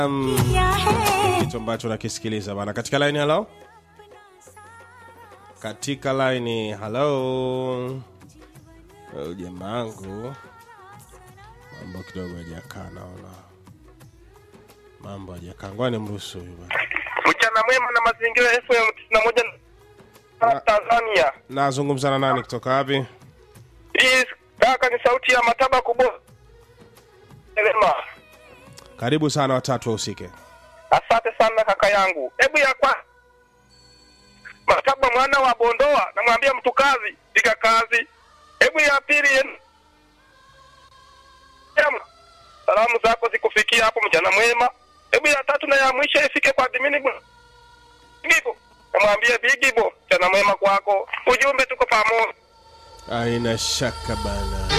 Um, किया है kitu ambacho nakisikiliza bana katika line halo katika line halo Well, jamaangu mambo kidogo hajakaa naona mambo hajakaa ngoja nimruhusu huyu bana Mchana mwema na mazingira FM tisini na moja Na- Tanzania. nazungumza na nani kutoka wapi Hii kaka ni sauti ya mataba kubwa. Elema. karibu sana watatu wahusike Asante sana kaka yangu. Hebu ya kwa Mataba mwana wa Bondoa namwambia mtu kazi, piga kazi. Hebu ya pili yen- Em, Salamu zako zikufikia hapo mjana mwema. Hebu ya tatu na ya mwisho ifike kwa Dimini Bigibo. Namwambia Bigibo, mjana mwema kwako. Ujumbe tuko pamoja. aina shaka bana